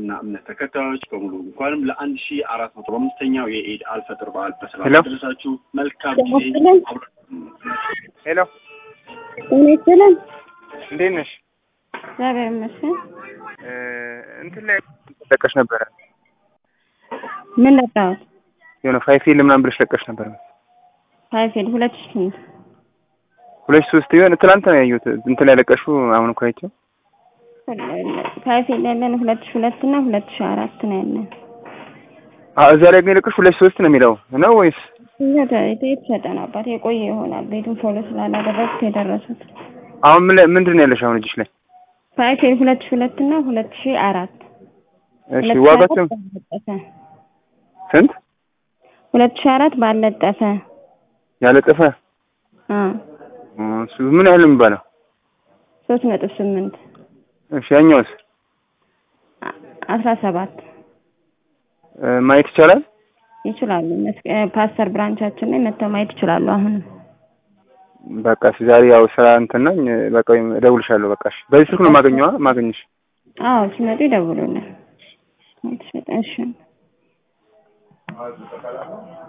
የእስልምና እምነት ተከታዮች በሙሉ እንኳንም ለአንድ ሺ አራት መቶ አምስተኛው የኢድ አልፈጥር በዓል በሰላም ሄሎ። ደረሳችሁ። መልካም ጤና ጊዜ። ይስጥልን። አብረ- ሄሎ ጤና ይስጥልን። እንዴት ነሽ? እግዚአብሔር ይመስገን። እ እንትን ላይ ለቀሽ ነበረ ምን ለቃሁት? የሆነ ፋይፌል ምናምን ብለሽ ለቀሽ ነበረ ፋይፌል ሁለት ሺህ ስምንት ሁለት ሺህ ሶስት የሆነ ትላንት ነው ያየሁት እንትን ላይ ለቀሽው አሁን እኮ አይቼው ፋይፌል ያለን ሁለት ሺህ ሁለት እና ሁለት ሺህ አራት ነው ያለን። አ እዛ ላይ ግን የለቀሽ ሁለት ሺህ ሶስት ነው የሚለው ነው ወይስ የተ- የተሸጠ ነው አባት የቆየ ይሆናል። ቤቱን ፎሎ ስላላደረጉት የደረሱት አሁን ምን ላይ ምንድን ነው ያለሽ አሁን እጅሽ ላይ ፋይፌል ሁለት ሺህ ሁለት እና ሁለት ሺህ አራት እሺ ሁለት ሺህ ዋጋቸው አራት ባለጠፈ ስንት ሁለት ሺህ አራት ባለጠፈ ያለጠፈ አ እሱ ምን ያህል ነው የሚባለው ሶስት ነጥብ ስምንት እሺ ያኛውስ አ- አስራ ሰባት እ ማየት ይቻላል ይችላሉ። መስቀ- ፓስተር ብራንቻችን ላይ መጥተው ማየት ይችላሉ። አሁንም በቃ እሺ ዛሬ ያው ስራ እንትን ነኝ በቃ ወይም እደውልሻለሁ በቃ እሺ በዚህ ስልክ ነው ማገኘዋ ማገኘሽ አዎ ሲመጡ ይደውሉልን። እሺ